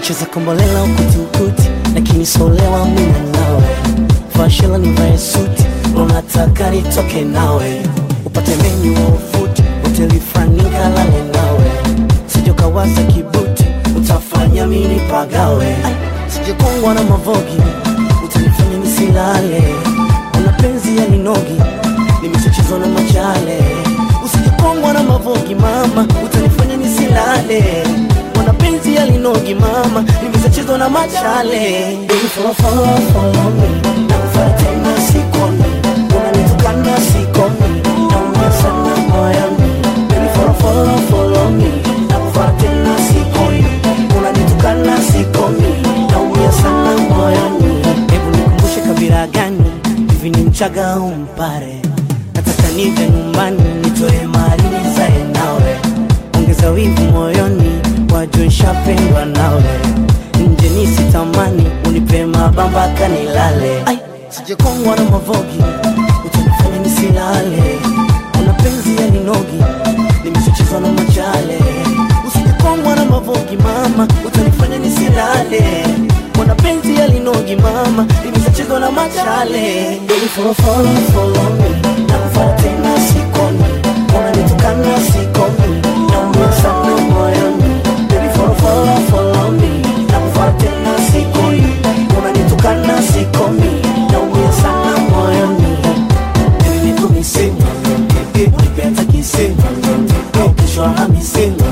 Nicheza kombolela ukuti ukuti, lakini solewa mina nawe. Fashila nivae suti, unataka nitoke nawe, upate menyu wa ufuti, hoteli fulani kalale nawe, sijokawaza kibuti, utafanya mini pagawe, sijokongwa na mavogi, utanifanya nisilale, una penzi ya ninogi, nimeshachezwa na machale, usijokongwa na mavogi mama, utanifanya nisilale Mwana penzi ya linogi mama, nimeshachezwa na machale. Baby follow follow follow me, nakufuata tena sikomi, unanitukana sikomi, naumia sana moyoni. Baby follow follow follow me, nakufuata tena sikomi, unanitukana sikomi, naumia sana moyoni. Hebu nikumbushe kabila gani hivi, ni Mchaga au Mpare? Nataka nije nyumbani nitoe mali nizae nawe, ongeza wivu moyoni wajue nshapendwa nawe, nje nisitamani unipe mabamba kanilale. Ai, sijekongwa na mavogi, utanifanya nisilale. Una penzi ya ninogi, nimeshachezwa na machale. Usijekongwa na mavogi mama, utanifanya nisilale. Mwana penzi ya linogi mama, nimeshachezwa na machale. Baby follow follow follow me, nakufuata tena sikomi, unanitukana sikomi, naumia sana moyoni follow, follow, follow me Nakufuata tena sikomi Unanitukana sikomi Naumia sana moyoni Baby niko misemo Nipe hata kisemo Kesho hamisemo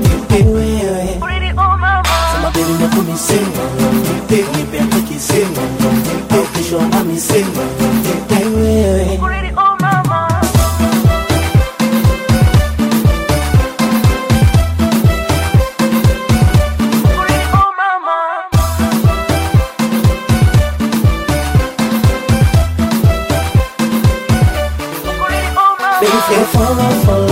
Wewe Sema baby niko misemo Nipe hata kisemo Kesho hamisemo Wewe Baby, follow, follow